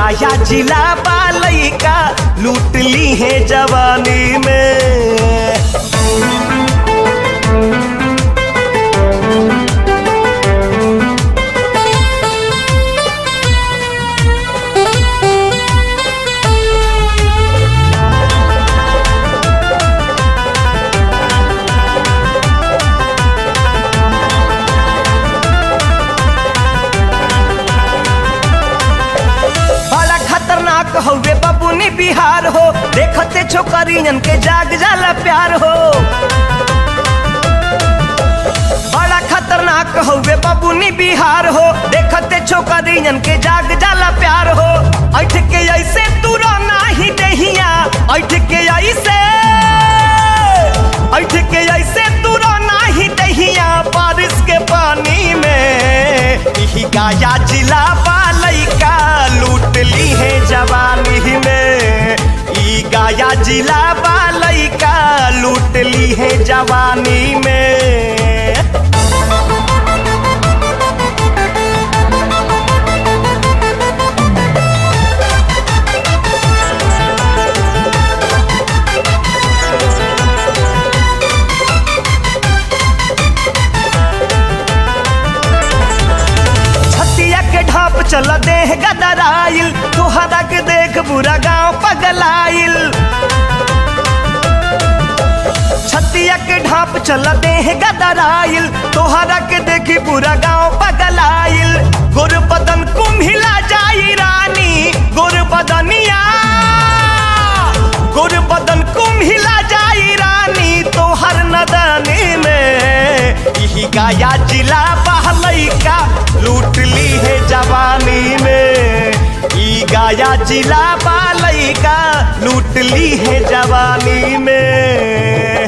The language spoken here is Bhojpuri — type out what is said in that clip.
गाया जिला बालई का लूट ली है जवानी में बड़ा खतरनाक हौवे बबुनी बिहार हो देखते छोकरियन के जाग जाला प्यार हो बड़ा खतरनाक हौवे बबुनी बिहार हो देखते छोकरियन के जाग जाला प्यार हो ऐठ के ऐसे तू नाही दहिया ऐठ के ऐसे ऐठ के ऐसे तू नाही दहिया बारिश के पानी में इही गाया जिला बालई का लूट ली है जवानी में ई गाया जिला बालई का लूट ली है जवानी में छतिया के ढाप चल देह गदराइल तुहरा के देख बुरा गांव पगलाइल छतिया के ढाप चल देह गदराइल तोहरा के देखी पूरा गांव पगलाइल गुर बदन कुम्हिला जाई रानी गुर बदनिया गुर बदन कुम्हिला जाई रानी तोहर नदनी में इही गाया जिला बहलई का लूट ली है जवानी में ई गाया जिला बालई का लूट ली है जवानी में